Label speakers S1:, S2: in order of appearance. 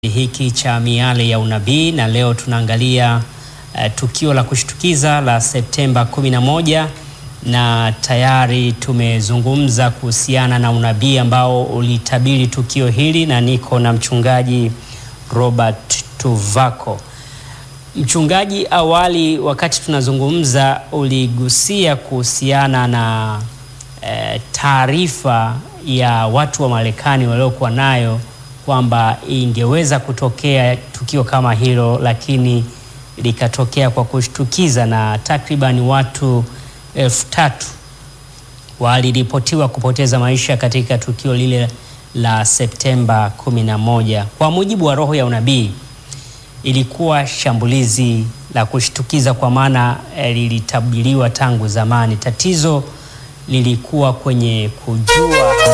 S1: hiki cha miale ya unabii na leo tunaangalia uh, tukio la kushtukiza la Septemba 11 na tayari tumezungumza kuhusiana na unabii ambao ulitabiri tukio hili na niko na mchungaji Robert Tuvako. Mchungaji, awali wakati tunazungumza uligusia kuhusiana na eh, taarifa ya watu wa Marekani waliokuwa nayo kwamba ingeweza kutokea tukio kama hilo, lakini likatokea kwa kushtukiza na takriban watu elfu tatu waliripotiwa kupoteza maisha katika tukio lile la Septemba 11. Kwa mujibu wa roho ya unabii, ilikuwa shambulizi la kushtukiza kwa maana eh, lilitabiriwa tangu zamani. Tatizo lilikuwa kwenye kujua